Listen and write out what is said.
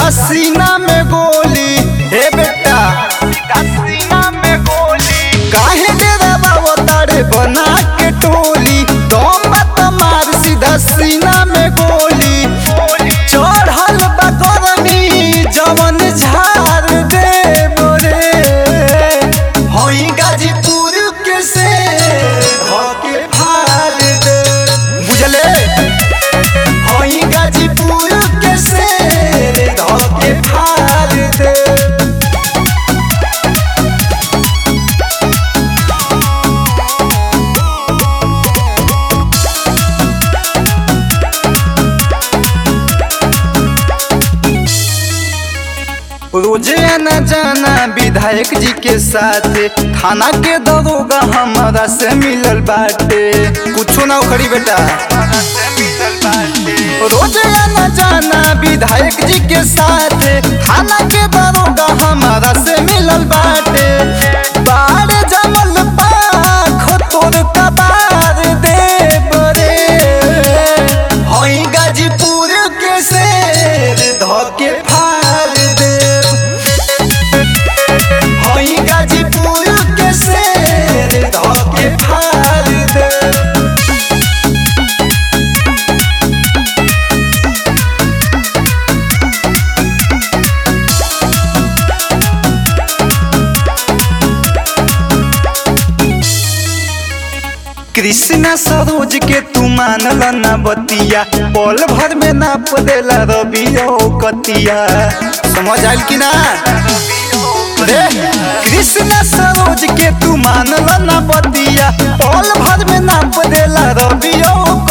सीधा सीना में गोली हे बेटा सीधा सीना में गोली काहे डेरा बाबा तारे बना के टोली दम मत मार सीधा सीना में गोली चढ़ल बा गरमी जवन झार दे मोरे होई गाजीपुर के से होके फाड़ दे बुझले होई गाजीपुर के से होके फाड़ दे रोजे आना जाना विधायक जी के साथ थाना के दरोगा हमारा से मिलल बाटे कुछो ना उखड़ी बेटा रोजे आना जाना विधायक जी के साथ थाना के दरोगा हमारा से मिलल बाटे बाड़े जमल पाख तोर कबार दे बरे होई गाजीपुर के शेर धोके फाड़ दे होई गाजीपुर के शेर धोके फाड़ दे कृष्णा सरोज के तू मानल ना बतिया पल भर में नाप देला रबियो कतिया समझ आयल कि ना रे कृष्णा सरोज के तू मानल ना बतिया पल भर में नाप देला रबियो